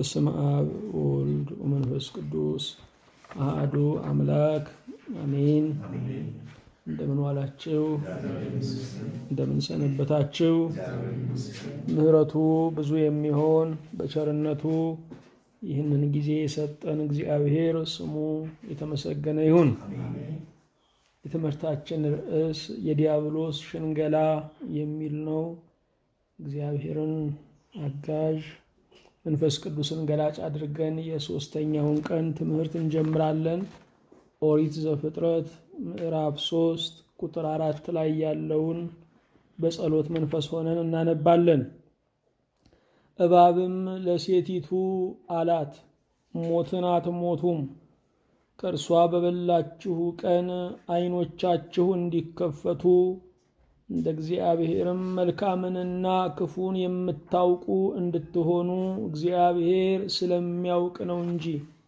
በስመ አብ ወወልድ ወመንፈስ ቅዱስ አሐዱ አምላክ አሜን። እንደምን ዋላችሁ? እንደምን ሰነበታችሁ? ምሕረቱ ብዙ የሚሆን በቸርነቱ ይህንን ጊዜ የሰጠን እግዚአብሔር ስሙ የተመሰገነ ይሁን። የትምህርታችን ርዕስ የዲያብሎስ ሽንገላ የሚል ነው። እግዚአብሔርን አጋዥ መንፈስ ቅዱስን ገላጭ አድርገን የሶስተኛውን ቀን ትምህርት እንጀምራለን። ኦሪት ዘፍጥረት ምዕራፍ ሶስት ቁጥር አራት ላይ ያለውን በጸሎት መንፈስ ሆነን እናነባለን። እባብም ለሴቲቱ አላት፣ ሞትን አትሞቱም፣ ከእርሷ በበላችሁ ቀን ዓይኖቻችሁ እንዲከፈቱ እንደ እግዚአብሔርም መልካምንና ክፉን የምታውቁ እንድትሆኑ እግዚአብሔር ስለሚያውቅ ነው እንጂ።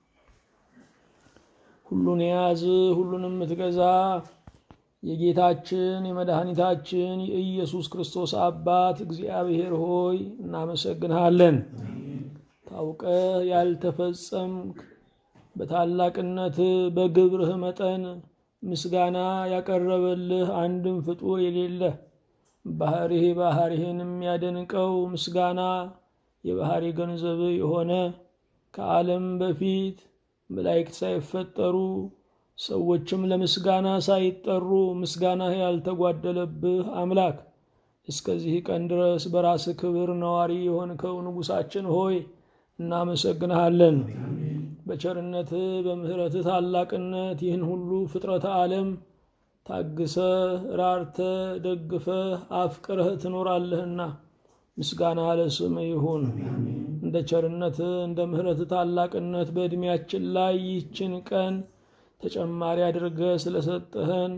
ሁሉን የያዝ ሁሉን የምትገዛ የጌታችን የመድኃኒታችን የኢየሱስ ክርስቶስ አባት እግዚአብሔር ሆይ እናመሰግንሃለን። ታውቀህ ያልተፈጸምክ በታላቅነት በግብርህ መጠን ምስጋና ያቀረበልህ አንድም ፍጡር የሌለ ባህሪህ ባህሪህን የሚያደንቀው ምስጋና የባህሪ ገንዘብ የሆነ ከዓለም በፊት መላእክት ሳይፈጠሩ ሰዎችም ለምስጋና ሳይጠሩ ምስጋናህ ያልተጓደለብህ አምላክ እስከዚህ ቀን ድረስ በራስህ ክብር ነዋሪ የሆንከው ንጉሳችን ሆይ እናመሰግንሃለን። በቸርነትህ በምሕረትህ ታላቅነት ይህን ሁሉ ፍጥረተ ዓለም ታግሰህ ራርተህ ደግፈህ አፍቅረህ ትኖራለህና ምስጋና ለስምህ ይሁን። እንደ ቸርነትህ እንደ ምሕረትህ ታላቅነት በዕድሜያችን ላይ ይህችን ቀን ተጨማሪ አድርገህ ስለሰጠህን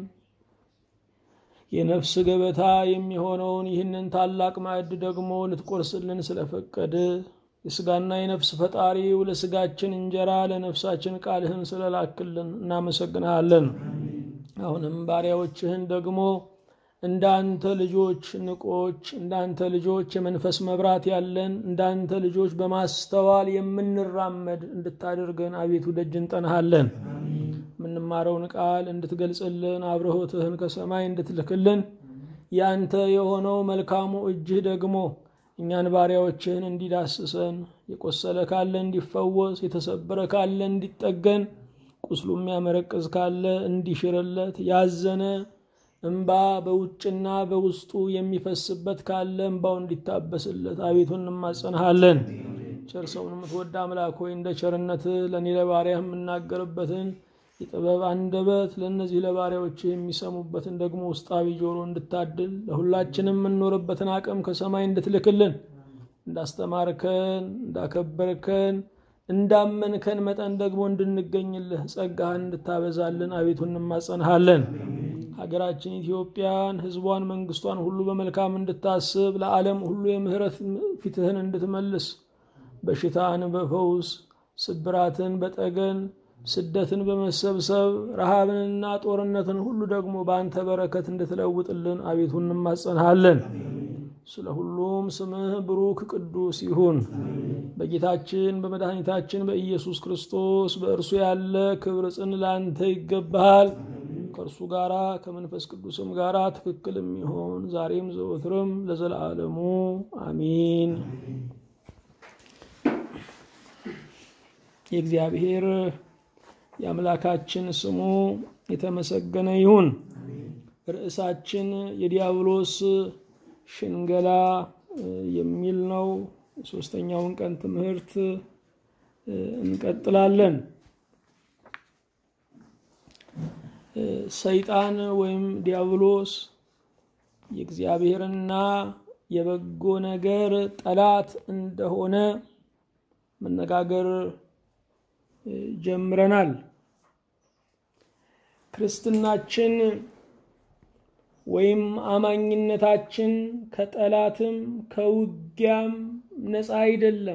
የነፍስ ገበታ የሚሆነውን ይህንን ታላቅ ማዕድ ደግሞ ልትቆርስልን ስለፈቀድ የስጋና የነፍስ ፈጣሪው ለስጋችን እንጀራ ለነፍሳችን ቃልህን ስለላክልን እናመሰግንሃለን። አሁንም ባሪያዎችህን ደግሞ እንዳንተ ልጆች ንቆች፣ እንዳንተ ልጆች የመንፈስ መብራት ያለን፣ እንዳንተ ልጆች በማስተዋል የምንራመድ እንድታደርገን አቤቱ ደጅ እንጠናሃለን። የምንማረውን ቃል እንድትገልጽልን፣ አብርሆትህን ከሰማይ እንድትልክልን፣ ያንተ የሆነው መልካሙ እጅህ ደግሞ እኛን ባሪያዎችህን እንዲዳስሰን፣ የቆሰለ ካለ እንዲፈወስ፣ የተሰበረ ካለ እንዲጠገን፣ ቁስሉ የሚያመረቅዝ ካለ እንዲሽርለት፣ ያዘነ እምባ በውጭና በውስጡ የሚፈስበት ካለ እምባው እንዲታበስለት አቤቱ እንማጸንሃለን። ቸር ሰውን የምትወድ አምላክ ሆይ እንደ ቸርነትህ ለእኔ ለባሪያህ የምናገርበትን የጥበብ አንደበት ለእነዚህ ለባሪያዎች የሚሰሙበትን ደግሞ ውስጣዊ ጆሮ እንድታድል ለሁላችንም የምንኖርበትን አቅም ከሰማይ እንድትልክልን እንዳስተማርከን እንዳከበርከን እንዳመንከን መጠን ደግሞ እንድንገኝልህ ጸጋህን እንድታበዛልን አቤቱ እንማጸንሃለን። ሀገራችን ኢትዮጵያን፣ ሕዝቧን፣ መንግስቷን ሁሉ በመልካም እንድታስብ ለዓለም ሁሉ የምህረት ፊትህን እንድትመልስ በሽታን በፈውስ ስብራትን በጠገን ስደትን በመሰብሰብ ረሃብንና ጦርነትን ሁሉ ደግሞ በአንተ በረከት እንድትለውጥልን አቤቱ እንማጸንሃለን። ስለ ሁሉም ስምህ ብሩክ ቅዱስ ይሁን። በጌታችን በመድኃኒታችን በኢየሱስ ክርስቶስ በእርሱ ያለ ክብር ጽን ለአንተ ይገባሃል። ከእርሱ ጋራ ከመንፈስ ቅዱስም ጋራ ትክክልም ይሆን ዛሬም ዘወትርም ለዘላለሙ አሚን። የእግዚአብሔር የአምላካችን ስሙ የተመሰገነ ይሁን። ርዕሳችን የዲያብሎስ ሽንገላ የሚል ነው። ሶስተኛውን ቀን ትምህርት እንቀጥላለን። ሰይጣን ወይም ዲያብሎስ የእግዚአብሔርና የበጎ ነገር ጠላት እንደሆነ መነጋገር ጀምረናል። ክርስትናችን ወይም አማኝነታችን ከጠላትም ከውጊያም ነፃ አይደለም።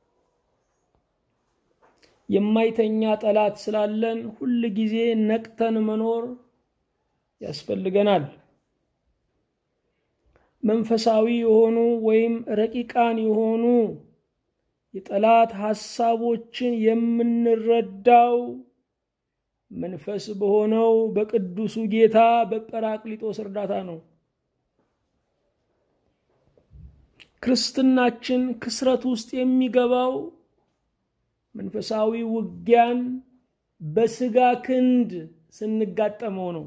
የማይተኛ ጠላት ስላለን ሁል ጊዜ ነቅተን መኖር ያስፈልገናል። መንፈሳዊ የሆኑ ወይም ረቂቃን የሆኑ የጠላት ሐሳቦችን የምንረዳው መንፈስ በሆነው በቅዱሱ ጌታ በጰራቅሊጦስ እርዳታ ነው። ክርስትናችን ክስረት ውስጥ የሚገባው መንፈሳዊ ውጊያን በስጋ ክንድ ስንጋጠመው ነው።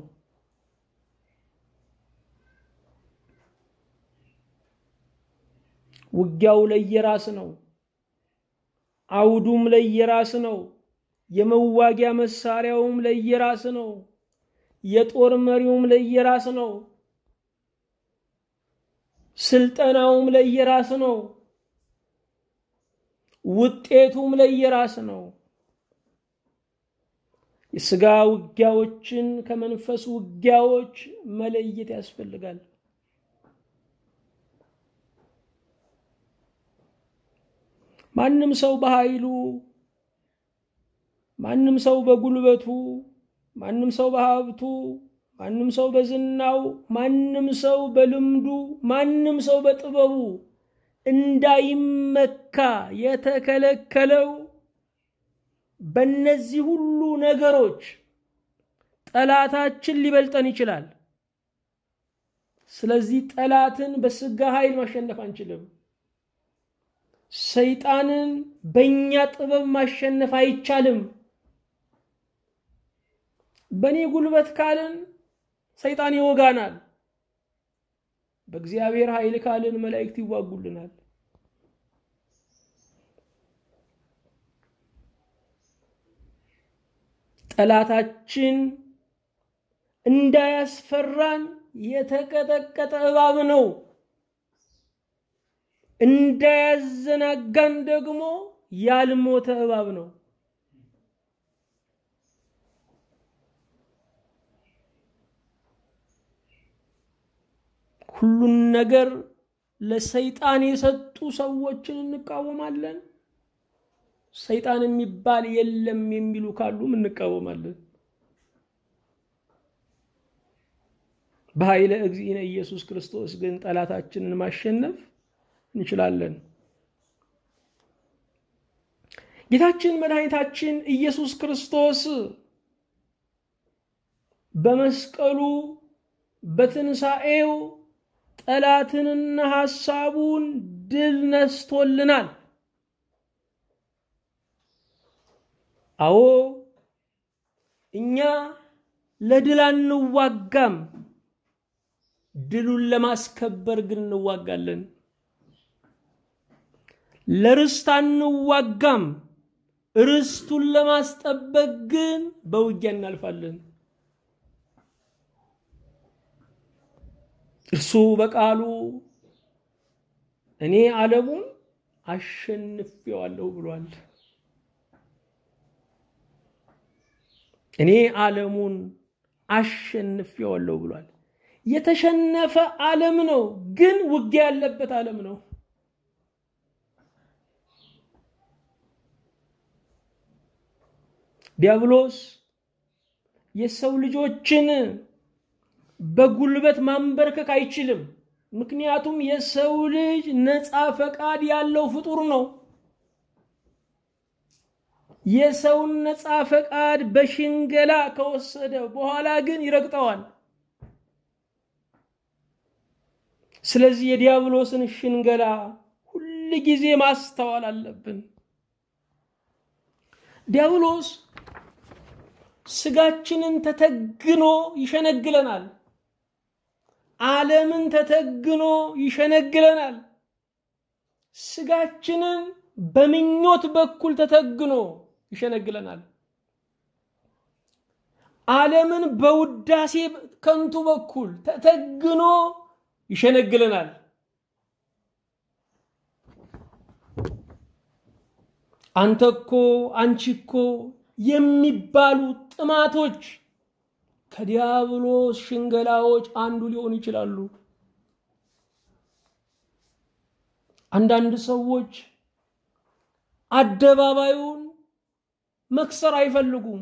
ውጊያው ለየራስ ነው። አውዱም ለየራስ ነው። የመዋጊያ መሳሪያውም ለየራስ ነው። የጦር መሪውም ለየራስ ነው። ስልጠናውም ለየራስ ነው። ውጤቱም ለየራስ ነው። የስጋ ውጊያዎችን ከመንፈስ ውጊያዎች መለየት ያስፈልጋል። ማንም ሰው በኃይሉ፣ ማንም ሰው በጉልበቱ፣ ማንም ሰው በሀብቱ፣ ማንም ሰው በዝናው፣ ማንም ሰው በልምዱ፣ ማንም ሰው በጥበቡ እንዳይመካ የተከለከለው በእነዚህ ሁሉ ነገሮች ጠላታችን ሊበልጠን ይችላል። ስለዚህ ጠላትን በስጋ ኃይል ማሸነፍ አንችልም። ሰይጣንን በእኛ ጥበብ ማሸነፍ አይቻልም። በእኔ ጉልበት ካልን ሰይጣን ይወጋናል። በእግዚአብሔር ኃይል ካልን መላእክት ይዋጉልናል። ጠላታችን እንዳያስፈራን የተቀጠቀጠ እባብ ነው። እንዳያዘናጋን ደግሞ ያልሞተ እባብ ነው። ሁሉን ነገር ለሰይጣን የሰጡ ሰዎችን እንቃወማለን። ሰይጣን የሚባል የለም የሚሉ ካሉም እንቃወማለን። በኃይለ እግዚእነ ኢየሱስ ክርስቶስ ግን ጠላታችንን ማሸነፍ እንችላለን። ጌታችን መድኃኒታችን ኢየሱስ ክርስቶስ በመስቀሉ በትንሣኤው ጠላትንና ሐሳቡን ድል ነስቶልናል። አዎ እኛ ለድል አንዋጋም፣ ድሉን ለማስከበር ግን እንዋጋለን። ለርስት አንዋጋም፣ ርስቱን ለማስጠበቅ ግን በውጊያ እናልፋለን። እርሱ በቃሉ እኔ ዓለሙን አሸንፌዋለሁ ብሏል። እኔ ዓለሙን አሸንፌዋለሁ ብሏል። የተሸነፈ ዓለም ነው፣ ግን ውጊያ ያለበት ዓለም ነው። ዲያብሎስ የሰው ልጆችን በጉልበት ማንበርከክ አይችልም። ምክንያቱም የሰው ልጅ ነፃ ፈቃድ ያለው ፍጡር ነው። የሰውን ነፃ ፈቃድ በሽንገላ ከወሰደ በኋላ ግን ይረግጠዋል። ስለዚህ የዲያብሎስን ሽንገላ ሁል ጊዜ ማስተዋል አለብን። ዲያብሎስ ስጋችንን ተተግኖ ይሸነግለናል። ዓለምን ተተግኖ ይሸነግለናል። ስጋችንን በምኞት በኩል ተተግኖ ይሸነግለናል። ዓለምን በውዳሴ ከንቱ በኩል ተተግኖ ይሸነግለናል። አንተ እኮ አንቺ እኮ የሚባሉ ጥማቶች ከዲያብሎስ ሽንገላዎች አንዱ ሊሆኑ ይችላሉ። አንዳንድ ሰዎች አደባባዩን መክሰር አይፈልጉም።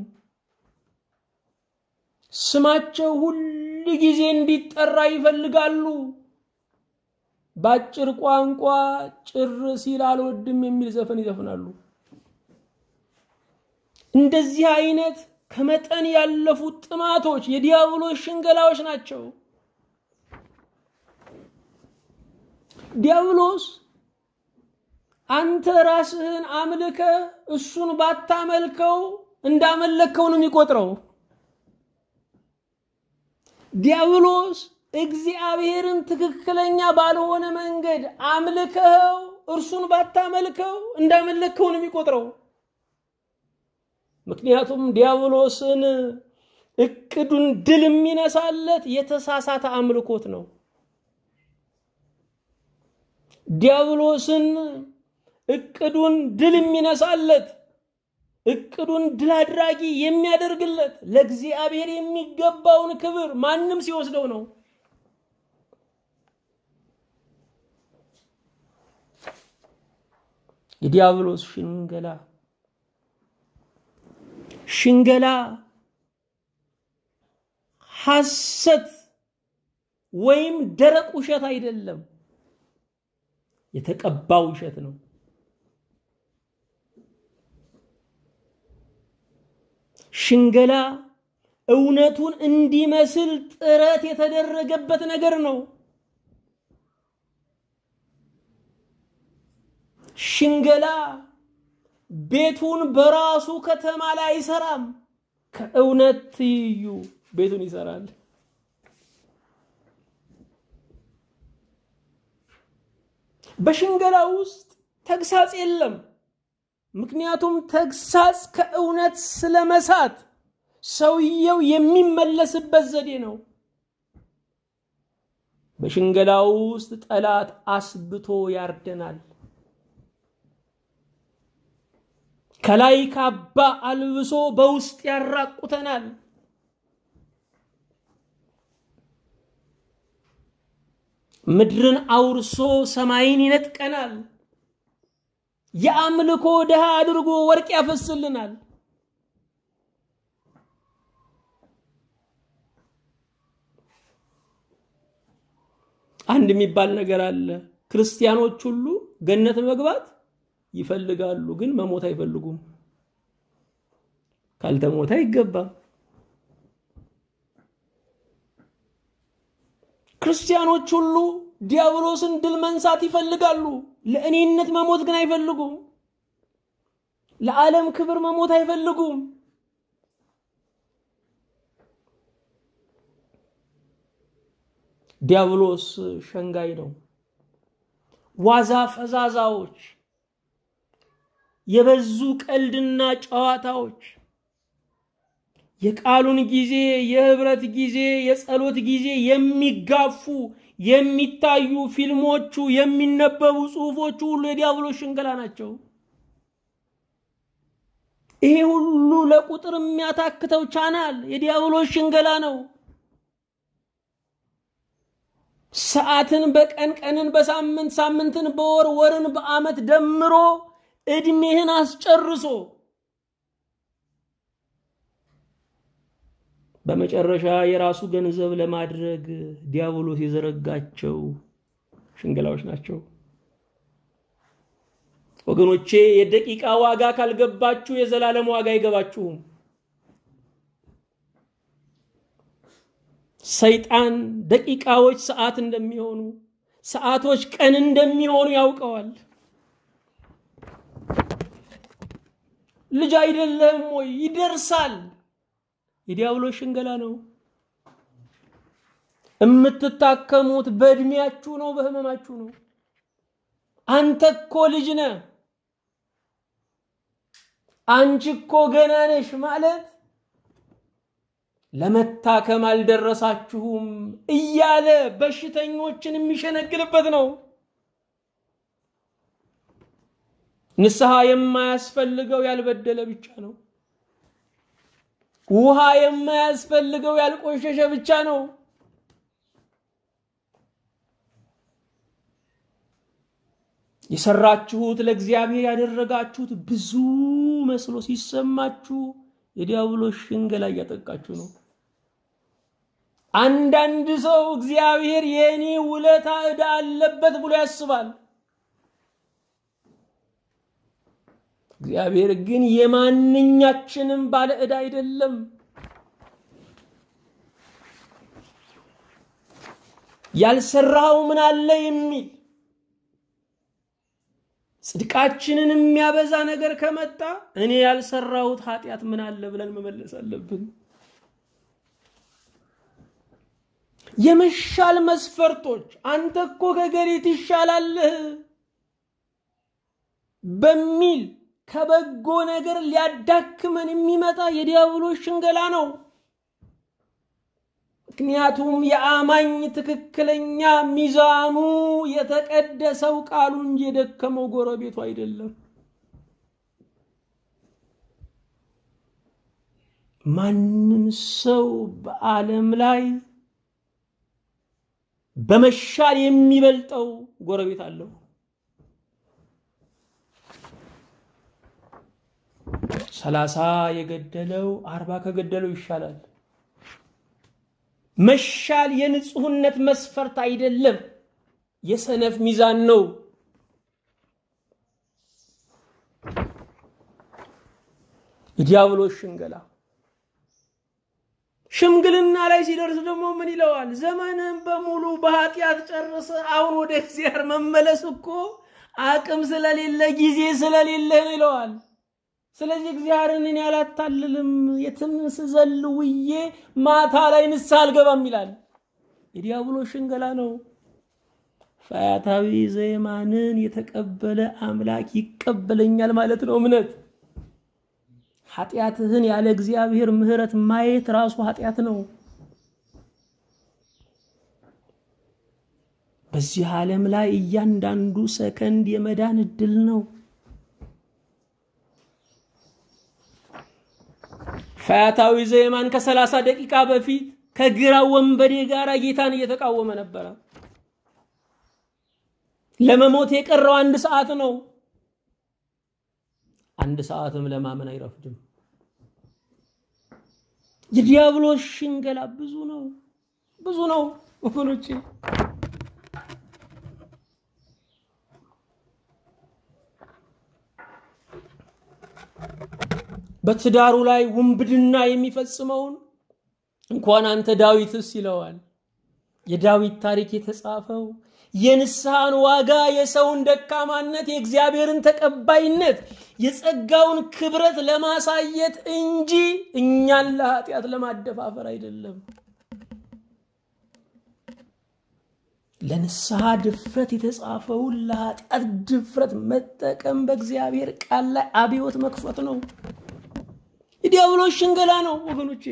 ስማቸው ሁል ጊዜ እንዲጠራ ይፈልጋሉ። በአጭር ቋንቋ ጭር ሲል አልወድም የሚል ዘፈን ይዘፍናሉ። እንደዚህ አይነት ከመጠን ያለፉ ጥማቶች የዲያብሎስ ሽንገላዎች ናቸው። ዲያብሎስ አንተ ራስህን አምልከ እሱን ባታመልከው እንዳመለከው ነው የሚቆጥረው። ዲያብሎስ እግዚአብሔርን ትክክለኛ ባልሆነ መንገድ አምልከኸው እርሱን ባታመልከው እንዳመለከው ነው የሚቆጥረው። ምክንያቱም ዲያብሎስን እቅዱን ድል የሚነሳለት የተሳሳተ አምልኮት ነው። ዲያብሎስን እቅዱን ድል የሚነሳለት እቅዱን ድል አድራጊ የሚያደርግለት ለእግዚአብሔር የሚገባውን ክብር ማንም ሲወስደው ነው። የዲያብሎስ ሽንገላ ሽንገላ ሐሰት ወይም ደረቅ ውሸት አይደለም፣ የተቀባ ውሸት ነው። ሽንገላ እውነቱን እንዲመስል ጥረት የተደረገበት ነገር ነው። ሽንገላ ቤቱን በራሱ ከተማ ላይ አይሰራም። ከእውነት ትይዩ ቤቱን ይሰራል። በሽንገላ ውስጥ ተግሳጽ የለም። ምክንያቱም ተግሳጽ ከእውነት ስለመሳት ሰውየው የሚመለስበት ዘዴ ነው። በሽንገላ ውስጥ ጠላት አስብቶ ያርደናል። ከላይ ካባ አልብሶ በውስጥ ያራቁተናል። ምድርን አውርሶ ሰማይን ይነጥቀናል። የአምልኮ ድሃ አድርጎ ወርቅ ያፈስልናል። አንድ የሚባል ነገር አለ። ክርስቲያኖች ሁሉ ገነት መግባት ይፈልጋሉ፣ ግን መሞት አይፈልጉም። ካልተሞተ አይገባም። ክርስቲያኖች ሁሉ ዲያብሎስን ድል መንሳት ይፈልጋሉ፣ ለእኔነት መሞት ግን አይፈልጉም። ለዓለም ክብር መሞት አይፈልጉም። ዲያብሎስ ሸንጋይ ነው። ዋዛ ፈዛዛዎች፣ የበዙ ቀልድና ጨዋታዎች፣ የቃሉን ጊዜ፣ የህብረት ጊዜ፣ የጸሎት ጊዜ የሚጋፉ የሚታዩ ፊልሞቹ፣ የሚነበቡ ጽሁፎቹ ሁሉ የዲያብሎስ ሽንገላ ናቸው። ይሄ ሁሉ ለቁጥር የሚያታክተው ቻናል የዲያብሎስ ሽንገላ ነው። ሰዓትን በቀን ቀንን በሳምንት ሳምንትን በወር ወርን በዓመት ደምሮ እድሜህን አስጨርሶ በመጨረሻ የራሱ ገንዘብ ለማድረግ ዲያብሎስ የዘረጋቸው ሽንገላዎች ናቸው። ወገኖቼ የደቂቃ ዋጋ ካልገባችሁ የዘላለም ዋጋ አይገባችሁም። ሰይጣን ደቂቃዎች ሰዓት እንደሚሆኑ፣ ሰዓቶች ቀን እንደሚሆኑ ያውቀዋል። ልጅ አይደለም ወይ? ይደርሳል። የዲያብሎስ ሽንገላ ነው። የምትታከሙት በእድሜያችሁ ነው፣ በህመማችሁ ነው። አንተ እኮ ልጅ ነህ፣ አንቺ እኮ ገና ነሽ ማለት ለመታከም አልደረሳችሁም እያለ በሽተኞችን የሚሸነግልበት ነው። ንስሐ የማያስፈልገው ያልበደለ ብቻ ነው። ውሃ የማያስፈልገው ያልቆሸሸ ብቻ ነው። የሰራችሁት ለእግዚአብሔር ያደረጋችሁት ብዙ መስሎ ሲሰማችሁ የዲያብሎስ ሽንገላ እያጠቃችሁ ነው። አንዳንድ ሰው እግዚአብሔር የእኔ ውለታ ዕዳ አለበት ብሎ ያስባል። እግዚአብሔር ግን የማንኛችንም ባለ ዕዳ አይደለም። ያልሰራኸው ምን አለ የሚል ጽድቃችንን የሚያበዛ ነገር ከመጣ እኔ ያልሰራሁት ኃጢአት ምን አለ ብለን መመለስ አለብን። የመሻል መስፈርቶች አንተ እኮ ከገሌ ትሻላለህ በሚል ከበጎ ነገር ሊያዳክመን የሚመጣ የዲያብሎስ ሽንገላ ነው። ምክንያቱም የአማኝ ትክክለኛ ሚዛኑ የተቀደሰው ቃሉ እንጂ የደከመው ጎረቤቱ አይደለም። ማንም ሰው በዓለም ላይ በመሻል የሚበልጠው ጎረቤት አለው። ሰላሳ የገደለው አርባ ከገደለው ይሻላል። መሻል የንጹህነት መስፈርት አይደለም፣ የሰነፍ ሚዛን ነው። የዲያብሎስ ሽንገላ ሽምግልና ላይ ሲደርስ ደግሞ ምን ይለዋል? ዘመንን በሙሉ በኃጢአት ጨርሰ አሁን ወደ እግዚአብሔር መመለስ እኮ አቅም ስለሌለ ጊዜ ስለሌለ ነው ይለዋል። ስለዚህ እግዚአብሔርን እኔ አላታልልም፣ የትም ስዘል ውዬ ማታ ላይ ንስሐ አልገባም ይላል። የዲያብሎስ ሽንገላ ነው። ፈያታዊ ዘየማንን የተቀበለ አምላክ ይቀበለኛል ማለት ነው እምነት። ኃጢአትህን ያለ እግዚአብሔር ምሕረት ማየት ራሱ ኃጢአት ነው። በዚህ ዓለም ላይ እያንዳንዱ ሰከንድ የመዳን እድል ነው። ፈያታዊ ዘየማን ከሰላሳ ደቂቃ በፊት ከግራ ወንበዴ ጋር ጌታን እየተቃወመ ነበረ። ለመሞት የቀረው አንድ ሰዓት ነው። አንድ ሰዓትም ለማመን አይረፍድም። የዲያብሎስ ሽንገላ ብዙ ነው፣ ብዙ ነው ወገኖቼ። በትዳሩ ላይ ውንብድና የሚፈጽመውን እንኳን አንተ ዳዊትስ ይለዋል። የዳዊት ታሪክ የተጻፈው የንስሐን ዋጋ፣ የሰውን ደካማነት፣ የእግዚአብሔርን ተቀባይነት፣ የጸጋውን ክብረት ለማሳየት እንጂ እኛን ለኃጢአት ለማደፋፈር አይደለም። ለንስሐ ድፍረት የተጻፈውን ለኃጢአት ድፍረት መጠቀም በእግዚአብሔር ቃል ላይ አብዮት መክፈት ነው። የዲያብሎስ ሽንገላ ነው ወገኖቼ።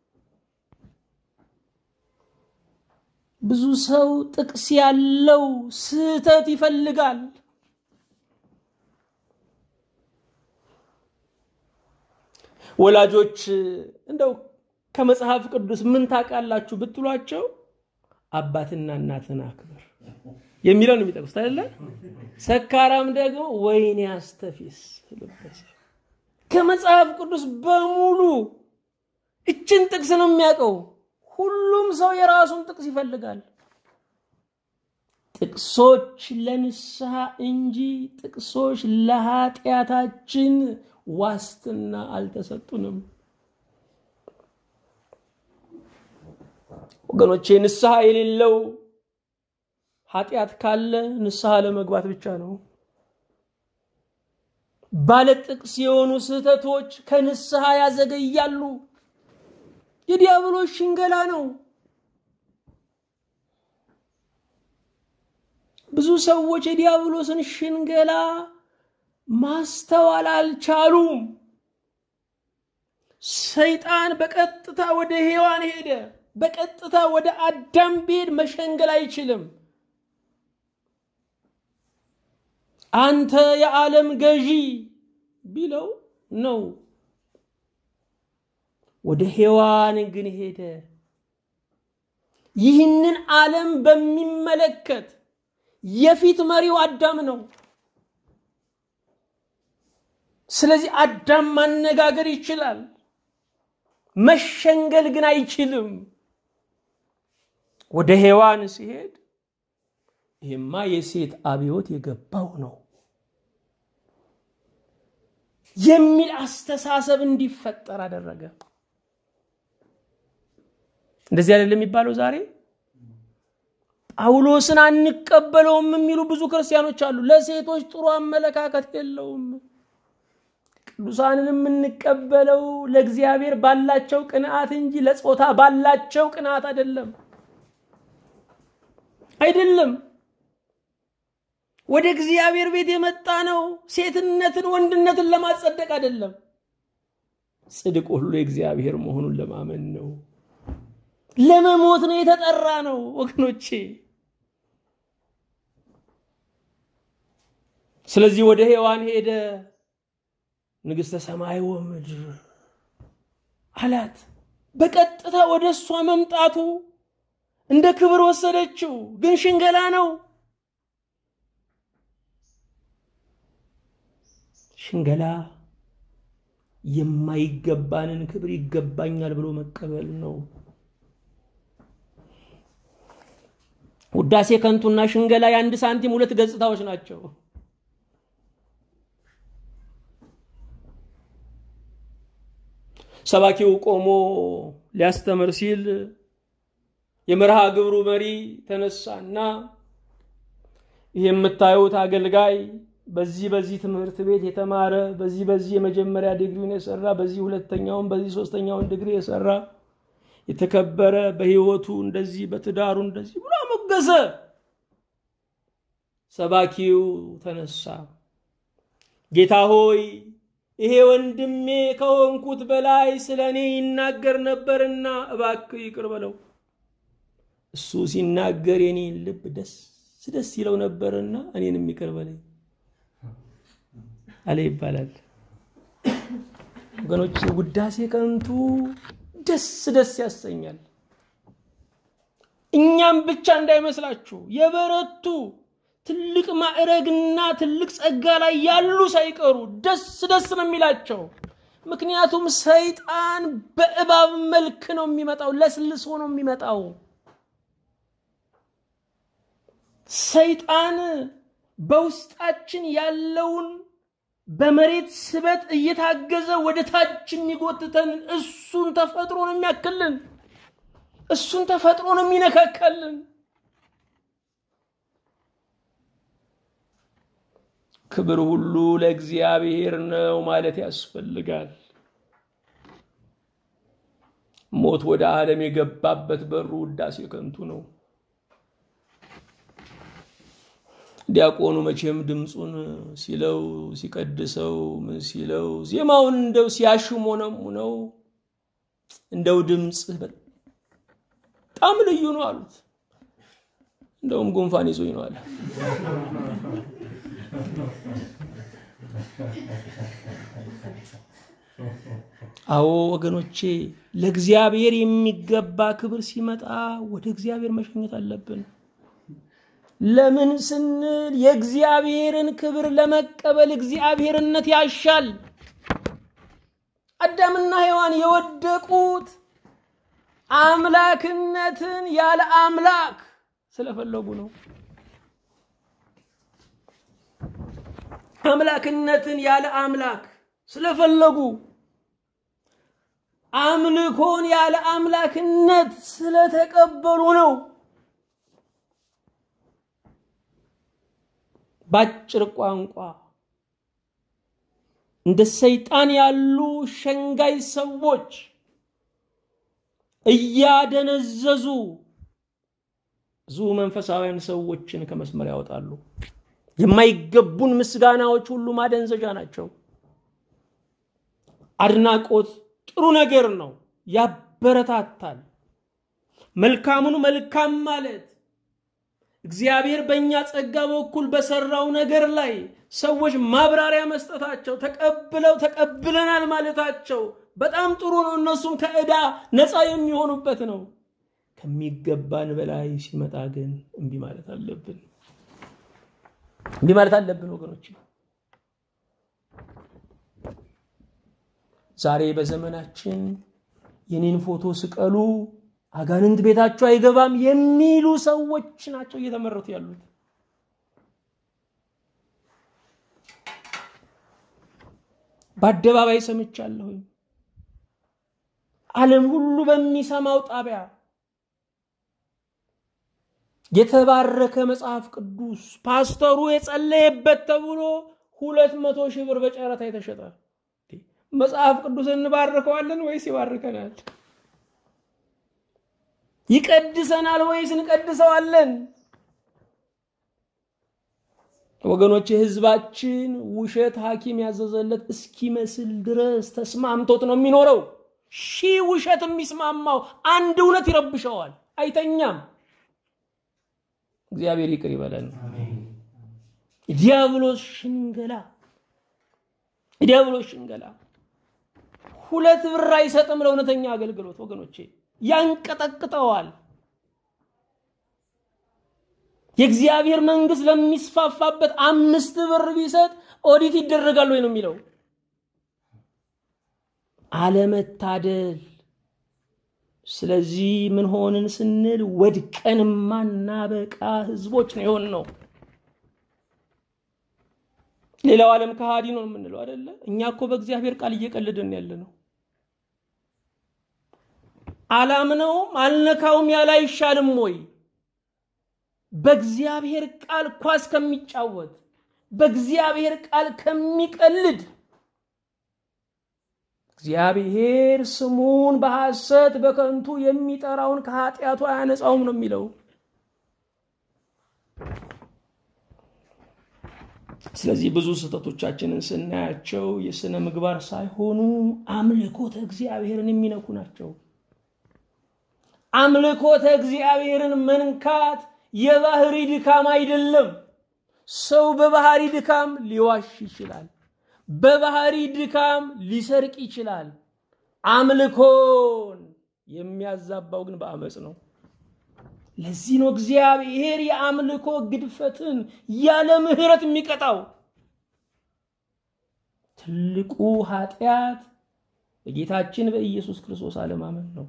ብዙ ሰው ጥቅስ ያለው ስህተት ይፈልጋል። ወላጆች እንደው ከመጽሐፍ ቅዱስ ምን ታውቃላችሁ ብትሏቸው አባትና እናትን አክብር የሚለው ነው የሚጠቅሱት አይደለ? ሰካራም ደግሞ ወይኔ አስተፊስ ልበስ ከመጽሐፍ ቅዱስ በሙሉ እችን ጥቅስ ነው የሚያውቀው። ሁሉም ሰው የራሱን ጥቅስ ይፈልጋል። ጥቅሶች ለንስሐ እንጂ ጥቅሶች ለኃጢአታችን ዋስትና አልተሰጡንም። ወገኖቼ ንስሐ የሌለው ኃጢአት ካለ ንስሐ ለመግባት ብቻ ነው። ባለ ጥቅስ የሆኑ ስህተቶች ከንስሐ ያዘገያሉ። የዲያብሎስ ሽንገላ ነው። ብዙ ሰዎች የዲያብሎስን ሽንገላ ማስተዋል አልቻሉም። ሰይጣን በቀጥታ ወደ ሔዋን ሄደ። በቀጥታ ወደ አዳም ቢሄድ መሸንገል አይችልም። አንተ የዓለም ገዢ ቢለው ነው። ወደ ሔዋን ግን ሄደ። ይህንን ዓለም በሚመለከት የፊት መሪው አዳም ነው። ስለዚህ አዳም ማነጋገር ይችላል፣ መሸንገል ግን አይችልም። ወደ ሔዋን ሲሄድ ይህማ የሴት አብዮት የገባው ነው የሚል አስተሳሰብ እንዲፈጠር አደረገ። እንደዚህ አይደለም የሚባለው ዛሬ ጳውሎስን አንቀበለውም የሚሉ ብዙ ክርስቲያኖች አሉ። ለሴቶች ጥሩ አመለካከት የለውም። ቅዱሳንን የምንቀበለው ለእግዚአብሔር ባላቸው ቅንዓት እንጂ ለጾታ ባላቸው ቅንዓት አይደለም አይደለም። ወደ እግዚአብሔር ቤት የመጣ ነው ሴትነትን ወንድነትን ለማጸደቅ አይደለም። ጽድቅ ሁሉ የእግዚአብሔር መሆኑን ለማመን ነው። ለመሞት ነው የተጠራ ነው ወገኖቼ። ስለዚህ ወደ ሔዋን ሄደ። ንግሥተ ሰማይ ወምድር አላት። በቀጥታ ወደ እሷ መምጣቱ እንደ ክብር ወሰደችው፣ ግን ሽንገላ ነው። ሽንገላ የማይገባንን ክብር ይገባኛል ብሎ መቀበል ነው። ውዳሴ ከንቱና ሽንገላ የአንድ ሳንቲም ሁለት ገጽታዎች ናቸው። ሰባኪው ቆሞ ሊያስተምር ሲል የመርሃ ግብሩ መሪ ተነሳና ይህ የምታዩት አገልጋይ በዚህ በዚህ ትምህርት ቤት የተማረ በዚህ በዚህ የመጀመሪያ ዲግሪውን የሰራ በዚህ ሁለተኛውን በዚህ ሶስተኛውን ዲግሪ የሰራ የተከበረ በሕይወቱ እንደዚህ በትዳሩ እንደዚህ ብሎ አሞገሰ። ሰባኪው ተነሳ። ጌታ ሆይ ይሄ ወንድሜ ከሆንኩት በላይ ስለ እኔ ይናገር ነበርና እባክህ ይቅር በለው። እሱ ሲናገር የኔን ልብ ደስ ደስ ይለው ነበርና እኔንም ይቅር በለኝ አለ ይባላል። ወገኖች ውዳሴ ከንቱ ደስ ደስ ያሰኛል። እኛም ብቻ እንዳይመስላችሁ የበረቱ ትልቅ ማዕረግና ትልቅ ጸጋ ላይ ያሉ ሳይቀሩ ደስ ደስ ነው የሚላቸው። ምክንያቱም ሰይጣን በእባብ መልክ ነው የሚመጣው፣ ለስልሶ ነው የሚመጣው። ሰይጣን በውስጣችን ያለውን በመሬት ስበት እየታገዘ ወደ ታች የሚጎትተን እሱን ተፈጥሮ ነው የሚያክልን፣ እሱን ተፈጥሮ ነው የሚነካከልን። ክብር ሁሉ ለእግዚአብሔር ነው ማለት ያስፈልጋል። ሞት ወደ ዓለም የገባበት በሩ ውዳሴ ከንቱ ነው። ዲያቆኑ መቼም ድምፁን ሲለው ሲቀድሰው ምን ሲለው ዜማውን እንደው ሲያሽሞነሙ ነው እንደው ድምፅ በጣም ልዩ ነው አሉት። እንደውም ጉንፋን ይዞኝ ነው አለ። አዎ ወገኖቼ፣ ለእግዚአብሔር የሚገባ ክብር ሲመጣ ወደ እግዚአብሔር መሸኘት አለብን። ለምን ስንል የእግዚአብሔርን ክብር ለመቀበል እግዚአብሔርነት ያሻል። አዳምና ሔዋን የወደቁት አምላክነትን ያለ አምላክ ስለፈለጉ ነው። አምላክነትን ያለ አምላክ ስለፈለጉ አምልኮን ያለ አምላክነት ስለተቀበሉ ነው። ባጭር ቋንቋ እንደ ሰይጣን ያሉ ሸንጋይ ሰዎች እያደነዘዙ ብዙ መንፈሳውያን ሰዎችን ከመስመር ያወጣሉ። የማይገቡን ምስጋናዎች ሁሉ ማደንዘዣ ናቸው። አድናቆት ጥሩ ነገር ነው፣ ያበረታታል። መልካሙን መልካም ማለት እግዚአብሔር በእኛ ጸጋ በኩል በሰራው ነገር ላይ ሰዎች ማብራሪያ መስጠታቸው ተቀብለው ተቀብለናል ማለታቸው በጣም ጥሩ ነው። እነሱም ከዕዳ ነፃ የሚሆኑበት ነው። ከሚገባን በላይ ሲመጣ ግን እምቢ ማለት አለብን። እምቢ ማለት አለብን ወገኖች። ዛሬ በዘመናችን የኔን ፎቶ ስቀሉ አጋንንት ቤታቸው አይገባም የሚሉ ሰዎች ናቸው እየተመረቱ ያሉት። በአደባባይ ሰምቻለሁኝ። ዓለም ሁሉ በሚሰማው ጣቢያ የተባረከ መጽሐፍ ቅዱስ ፓስተሩ የጸለየበት ተብሎ ሁለት መቶ ሺህ ብር በጨረታ የተሸጠ መጽሐፍ ቅዱስ እንባርከዋለን ወይስ ይባርከናል? ይቀድሰናል ወይስ እንቀድሰዋለን? ወገኖች ህዝባችን ውሸት ሐኪም ያዘዘለት እስኪመስል ድረስ ተስማምቶት ነው የሚኖረው። ሺህ ውሸት የሚስማማው አንድ እውነት ይረብሸዋል፣ አይተኛም። እግዚአብሔር ይቅር ይበለን። ዲያብሎስ ሽንገላ ዲያብሎስ ሽንገላ ሁለት ብር አይሰጥም ለእውነተኛ አገልግሎት ወገኖቼ፣ ያንቀጠቅጠዋል። የእግዚአብሔር መንግስት ለሚስፋፋበት አምስት ብር ቢሰጥ ኦዲት ይደረጋል ወይ ነው የሚለው። አለመታደል። ስለዚህ ምን ሆንን ስንል ወድቀን ማናበቃ ህዝቦች ነው የሆን ነው። ሌላው ዓለም ከሃዲ ነው የምንለው አይደለ? እኛ እኮ በእግዚአብሔር ቃል እየቀልድን ያለ ነው። አላምነውም አልነካውም ያለ አይሻልም ወይ? በእግዚአብሔር ቃል ኳስ ከሚጫወት በእግዚአብሔር ቃል ከሚቀልድ እግዚአብሔር ስሙን በሐሰት በከንቱ የሚጠራውን ከኃጢአቱ አያነጻውም ነው የሚለው። ስለዚህ ብዙ ስህተቶቻችንን ስናያቸው የሥነ ምግባር ሳይሆኑ አምልኮተ እግዚአብሔርን የሚነኩ ናቸው። አምልኮተ እግዚአብሔርን መንካት የባህሪ ድካም አይደለም። ሰው በባህሪ ድካም ሊዋሽ ይችላል። በባህሪ ድካም ሊሰርቅ ይችላል። አምልኮን የሚያዛባው ግን በአመፅ ነው። ለዚህ ነው እግዚአብሔር የአምልኮ ግድፈትን ያለ ምሕረት የሚቀጣው። ትልቁ ኃጢአት በጌታችን በኢየሱስ ክርስቶስ አለማመን ነው።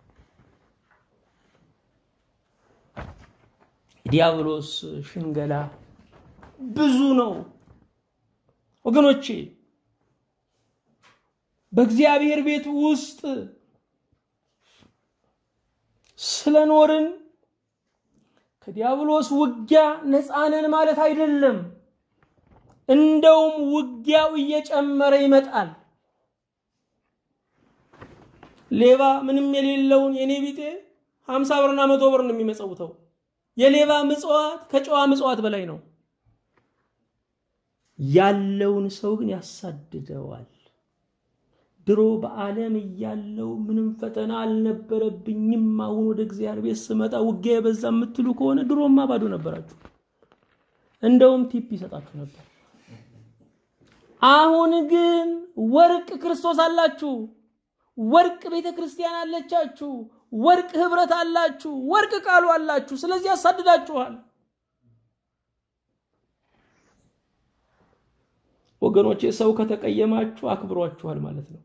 ዲያብሎስ ሽንገላ ብዙ ነው ወገኖቼ። በእግዚአብሔር ቤት ውስጥ ስለኖርን ከዲያብሎስ ውጊያ ነፃነን ማለት አይደለም። እንደውም ውጊያው እየጨመረ ይመጣል። ሌባ ምንም የሌለውን የኔ ቢጤ ሀምሳ ብርና መቶ ብር ነው የሚመጸውተው። የሌባ ምጽዋት ከጨዋ ምጽዋት በላይ ነው። ያለውን ሰው ግን ያሳድደዋል። ድሮ በዓለም እያለው ምንም ፈተና አልነበረብኝም፣ አሁን ወደ እግዚአብሔር ቤት ስመጣ ውጊያ የበዛ የምትሉ ከሆነ ድሮማ ባዶ ነበራችሁ። እንደውም ቲፕ ይሰጣችሁ ነበር። አሁን ግን ወርቅ ክርስቶስ አላችሁ፣ ወርቅ ቤተ ክርስቲያን አለቻችሁ፣ ወርቅ ህብረት አላችሁ፣ ወርቅ ቃሉ አላችሁ። ስለዚህ ያሳድዳችኋል። ወገኖቼ ሰው ከተቀየማችሁ አክብሯችኋል ማለት ነው።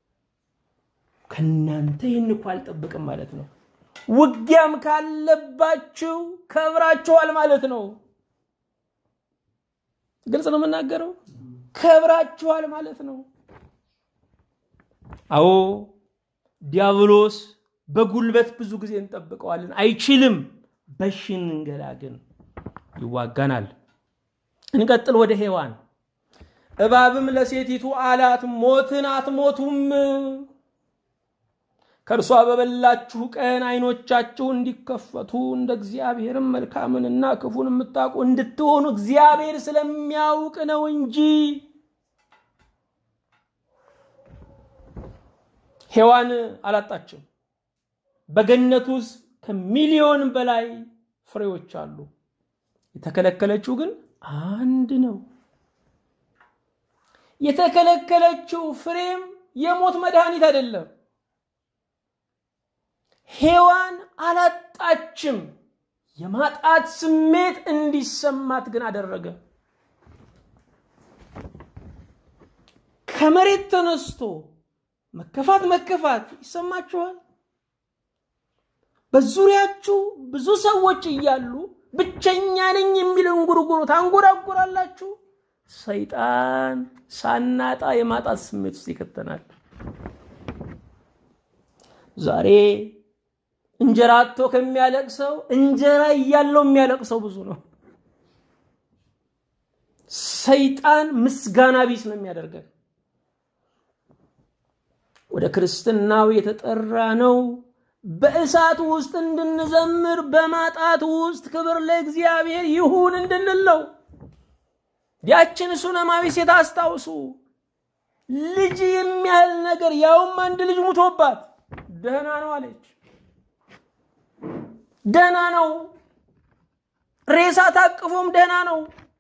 ከናንተ ይህን እኮ አልጠብቅም ማለት ነው። ውጊያም ካለባችሁ ከብራችኋል ማለት ነው። ግልጽ ነው የምናገረው። ከብራችኋል ማለት ነው። አዎ ዲያብሎስ በጉልበት ብዙ ጊዜ እንጠብቀዋለን፣ አይችልም። በሽንገላ ግን ይዋጋናል። እንቀጥል ወደ ሔዋን እባብም ለሴቲቱ አላት፣ ሞትን አትሞቱም። ከእርሷ በበላችሁ ቀን ዓይኖቻችሁ እንዲከፈቱ እንደ እግዚአብሔርም መልካምንና ክፉን የምታውቁ እንድትሆኑ እግዚአብሔር ስለሚያውቅ ነው እንጂ። ሔዋን አላጣችም። በገነት ውስጥ ከሚሊዮን በላይ ፍሬዎች አሉ። የተከለከለችው ግን አንድ ነው። የተከለከለችው ፍሬም የሞት መድኃኒት አይደለም። ሔዋን አላጣችም። የማጣት ስሜት እንዲሰማት ግን አደረገ። ከመሬት ተነስቶ መከፋት መከፋት ይሰማችኋል? በዙሪያችሁ ብዙ ሰዎች እያሉ ብቸኛ ነኝ የሚል እንጉርጉሮ ታንጎራጉራላችሁ። ሰይጣን ሳናጣ የማጣት ስሜት ውስጥ ይከተናል። ዛሬ እንጀራ አጥቶ ከሚያለቅሰው እንጀራ እያለው የሚያለቅሰው ብዙ ነው። ሰይጣን ምስጋና ቢስ ነው የሚያደርገን። ወደ ክርስትናው የተጠራ ነው በእሳት ውስጥ እንድንዘምር በማጣት ውስጥ ክብር ለእግዚአብሔር ይሁን እንድንለው። ያችን ሱነማዊ ሴት አስታውሱ። ልጅ የሚያህል ነገር ያውም አንድ ልጅ ሙቶባት ደህና ነው አለች። ደህና ነው። ሬሳ ታቅፎም ደህና ነው።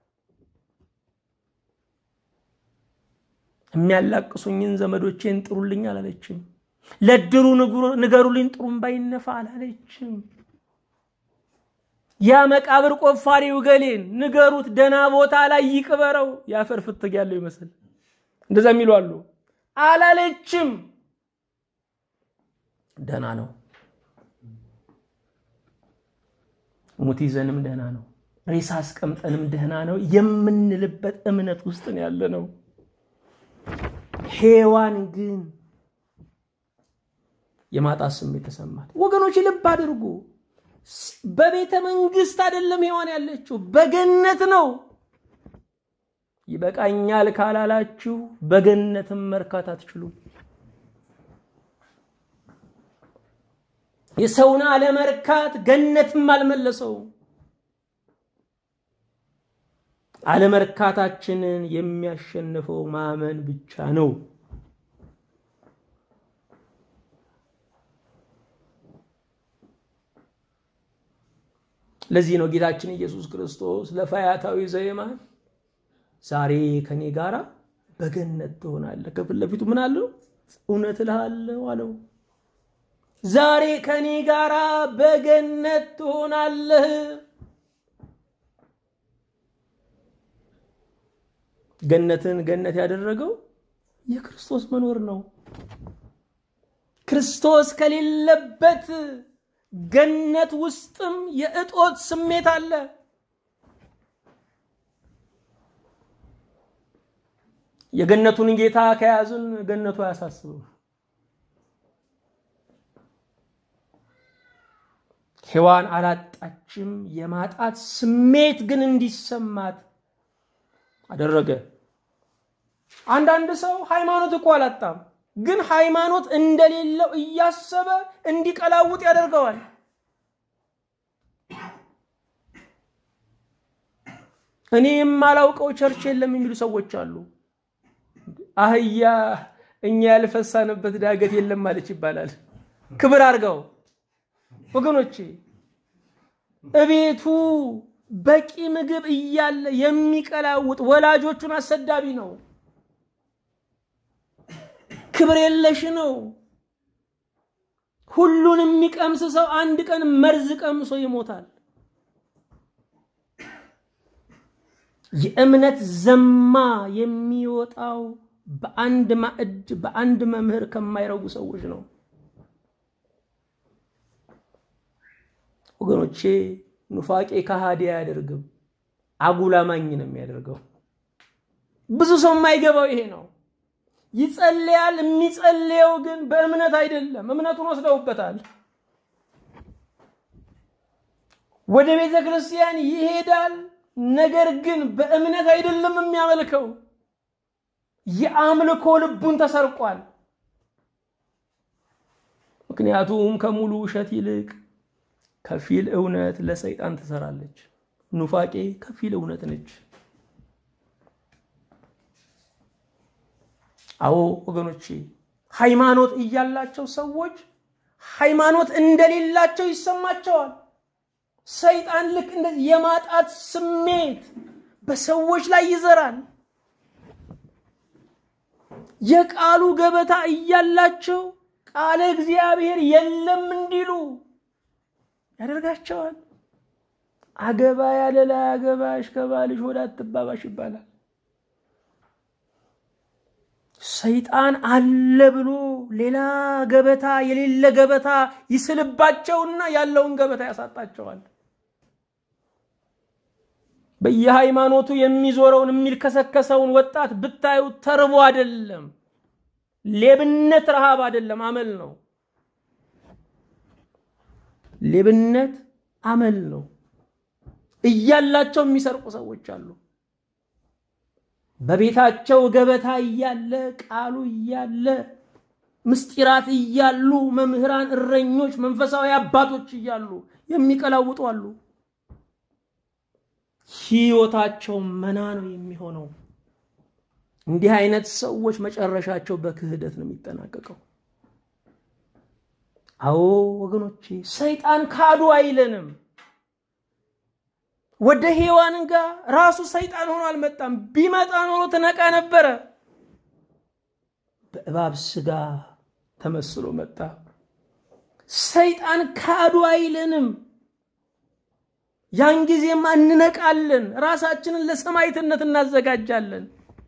የሚያላቅሱኝን ዘመዶቼን ጥሩልኝ አላለችም። ለድሩ ንገሩልኝ ጥሩም ባይነፋ አላለችም። ያ መቃብር ቆፋሪው ገሌን ንገሩት ደህና ቦታ ላይ ይቅበረው። የአፈር ፍትግ ያለው ይመስል እንደዛ የሚሉ አሉ። አላለችም። ደህና ነው። ሙት ይዘንም ደህና ነው። ሬሳ አስቀምጠንም ደህና ነው የምንልበት እምነት ውስጥ ነው ያለ ነው። ሔዋን ግን የማጣት ስሜት ተሰማት። ወገኖች ልብ አድርጉ። በቤተ መንግስት አይደለም ሔዋን ያለችው፣ በገነት ነው። ይበቃኛል ካላላችሁ በገነትም መርካት አትችሉም። የሰውን አለመርካት ገነትም አልመለሰው። አለመርካታችንን የሚያሸንፈው ማመን ብቻ ነው። ለዚህ ነው ጌታችን ኢየሱስ ክርስቶስ ለፈያታዊ ዘየማን ዛሬ ከኔ ጋር በገነት ትሆናለህ። ከፊት ለፊቱ ምን አለው? እውነት እልሃለሁ አለው። ዛሬ ከኔ ጋር በገነት ትሆናለህ። ገነትን ገነት ያደረገው የክርስቶስ መኖር ነው። ክርስቶስ ከሌለበት ገነት ውስጥም የእጦት ስሜት አለ። የገነቱን ጌታ ከያዝን ገነቱ አያሳስብም። ሔዋን አላጣችም። የማጣት ስሜት ግን እንዲሰማት አደረገ። አንዳንድ ሰው ሃይማኖት እኮ አላጣም፣ ግን ሃይማኖት እንደሌለው እያሰበ እንዲቀላውጥ ያደርገዋል። እኔ የማላውቀው ቸርች የለም የሚሉ ሰዎች አሉ። አህያ እኛ ያልፈሳንበት ዳገት የለም ማለች ይባላል። ክብር አድርገው ወገኖቼ፣ እቤቱ በቂ ምግብ እያለ የሚቀላውጥ ወላጆቹን አሰዳቢ ነው። ክብር የለሽ ነው። ሁሉን የሚቀምስ ሰው አንድ ቀን መርዝ ቀምሶ ይሞታል። የእምነት ዘማ የሚወጣው በአንድ ማዕድ በአንድ መምህር ከማይረጉ ሰዎች ነው። ወገኖቼ ኑፋቄ ከሃዲ አያደርግም፣ አጉላማኝ ነው የሚያደርገው። ብዙ ሰው የማይገባው ይሄ ነው። ይጸልያል። የሚጸልየው ግን በእምነት አይደለም። እምነቱን ወስደውበታል። ወደ ቤተ ክርስቲያን ይሄዳል። ነገር ግን በእምነት አይደለም የሚያመልከው። የአምልኮ ልቡን ተሰርቋል። ምክንያቱም ከሙሉ ውሸት ይልቅ ከፊል እውነት ለሰይጣን ትሰራለች። ኑፋቄ ከፊል እውነት ነች። አዎ ወገኖቼ፣ ሃይማኖት እያላቸው ሰዎች ሃይማኖት እንደሌላቸው ይሰማቸዋል። ሰይጣን ልክ እንደዚህ የማጣት ስሜት በሰዎች ላይ ይዘራል። የቃሉ ገበታ እያላቸው ቃለ እግዚአብሔር የለም እንዲሉ ያደርጋቸዋል። አገባ ያለ ላይ አገባሽ ከባልሽ ወደ አትባባሽ ይባላል። ሰይጣን አለ ብሎ ሌላ ገበታ የሌለ ገበታ ይስልባቸውና ያለውን ገበታ ያሳጣቸዋል። በየሃይማኖቱ የሚዞረውን የሚልከሰከሰውን ወጣት ብታዩ ተርቦ አይደለም፣ ሌብነት ረሃብ አይደለም፣ አመል ነው። ሌብነት አመል ነው። እያላቸው የሚሰርቁ ሰዎች አሉ። በቤታቸው ገበታ እያለ ቃሉ እያለ ምስጢራት እያሉ መምህራን፣ እረኞች፣ መንፈሳዊ አባቶች እያሉ የሚቀላውጡ አሉ። ህይወታቸው መና ነው የሚሆነው። እንዲህ አይነት ሰዎች መጨረሻቸው በክህደት ነው የሚጠናቀቀው። አዎ ወገኖቼ፣ ሰይጣን ካዱ አይለንም። ወደ ሔዋን ጋር ራሱ ሰይጣን ሆኖ አልመጣም። ቢመጣ ኖሮ ትነቃ ነበረ። በእባብ ስጋ ተመስሎ መጣ። ሰይጣን ካዱ አይለንም። ያን ጊዜማ እንነቃለን፣ ራሳችንን ለሰማዕትነት እናዘጋጃለን።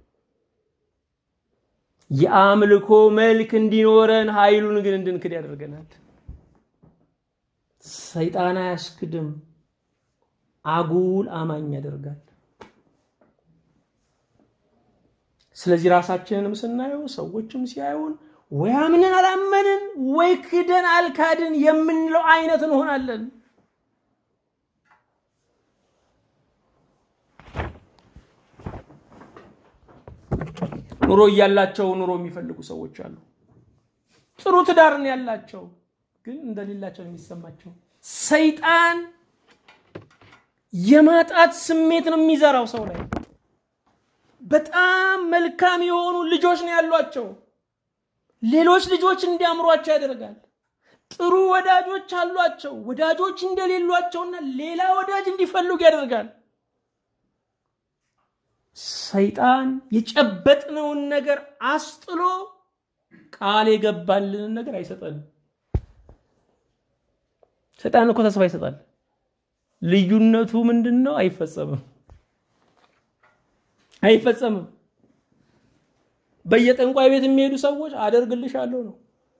የአምልኮ መልክ እንዲኖረን ኃይሉን ግን እንድንክድ ያደርገናል። ሰይጣን አያስክድም፣ አጉል አማኝ ያደርጋል። ስለዚህ ራሳችንንም ስናየው ሰዎችም ሲያዩን ወይ አምነን አላመንን ወይ ክደን አልካድን የምንለው አይነት እንሆናለን። ኑሮ እያላቸው ኑሮ የሚፈልጉ ሰዎች አሉ። ጥሩ ትዳርን ያላቸው ግን እንደሌላቸው የሚሰማቸው ሰይጣን የማጣት ስሜት ነው የሚዘራው ሰው ላይ። በጣም መልካም የሆኑ ልጆች ነው ያሏቸው፣ ሌሎች ልጆች እንዲያምሯቸው ያደርጋል። ጥሩ ወዳጆች አሏቸው፣ ወዳጆች እንደሌሏቸውና ሌላ ወዳጅ እንዲፈልጉ ያደርጋል። ሰይጣን የጨበጥነውን ነገር አስጥሎ ቃል የገባልንን ነገር አይሰጠንም። ሰይጣን እኮ ተስፋ ይሰጣል። ልዩነቱ ምንድን ነው? አይፈጸምም አይፈጸምም። በየጠንቋይ ቤት የሚሄዱ ሰዎች አደርግልሻለሁ ነው፣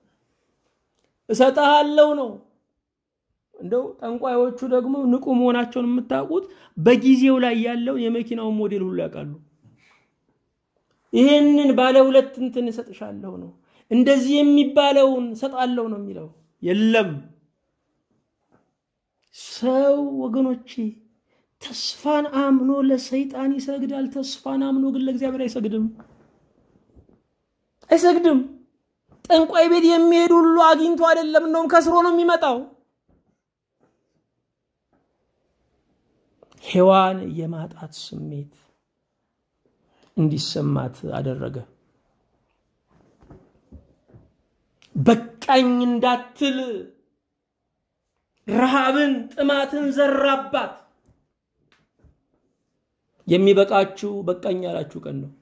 እሰጥሃለሁ ነው። እንደው ጠንቋዮቹ ደግሞ ንቁ መሆናቸውን የምታውቁት በጊዜው ላይ ያለውን የመኪናውን ሞዴል ሁሉ ያውቃሉ። ይሄንን ባለ ሁለት እንትን እሰጥሻለሁ ነው፣ እንደዚህ የሚባለውን እሰጣለሁ ነው የሚለው። የለም ሰው ወገኖቼ ተስፋን አምኖ ለሰይጣን ይሰግዳል። ተስፋን አምኖ ግን ለእግዚአብሔር አይሰግድም አይሰግድም። ጠንቋይ ቤት የሚሄድ ሁሉ አግኝቶ አይደለም፣ እንደውም ከስሮ ነው የሚመጣው። ሔዋን የማጣት ስሜት እንዲሰማት አደረገ። በቃኝ እንዳትል ረሃብን፣ ጥማትን ዘራባት። የሚበቃችሁ በቃኝ ያላችሁ ቀን ነው።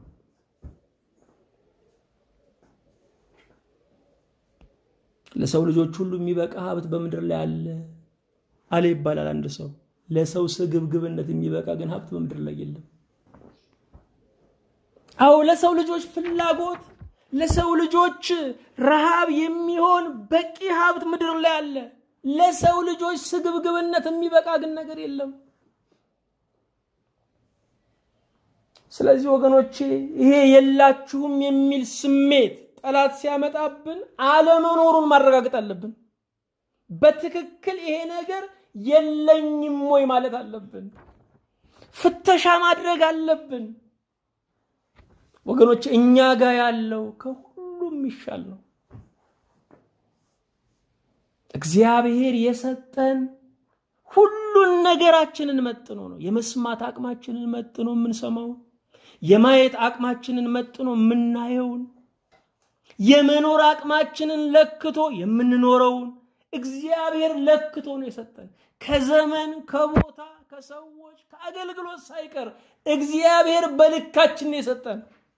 ለሰው ልጆች ሁሉ የሚበቃ ሀብት በምድር ላይ አለ አለ ይባላል አንድ ሰው። ለሰው ስግብግብነት የሚበቃ ግን ሀብት በምድር ላይ የለም። አዎ ለሰው ልጆች ፍላጎት፣ ለሰው ልጆች ረሃብ የሚሆን በቂ ሀብት ምድር ላይ አለ። ለሰው ልጆች ስግብግብነት የሚበቃ ግን ነገር የለም። ስለዚህ ወገኖቼ ይሄ የላችሁም የሚል ስሜት ጠላት ሲያመጣብን አለመኖሩን ማረጋገጥ አለብን። በትክክል ይሄ ነገር የለኝም ወይ ማለት አለብን። ፍተሻ ማድረግ አለብን። ወገኖች እኛ ጋር ያለው ከሁሉም ይሻል ነው። እግዚአብሔር የሰጠን ሁሉን ነገራችንን መጥኖ ነው። የመስማት አቅማችንን መጥኖ የምንሰማው፣ የማየት አቅማችንን መጥኖ የምናየውን፣ የመኖር አቅማችንን ለክቶ የምንኖረውን እግዚአብሔር ለክቶ ነው የሰጠን። ከዘመን ከቦታ ከሰዎች ከአገልግሎት ሳይቀር እግዚአብሔር በልካችን ነው የሰጠን።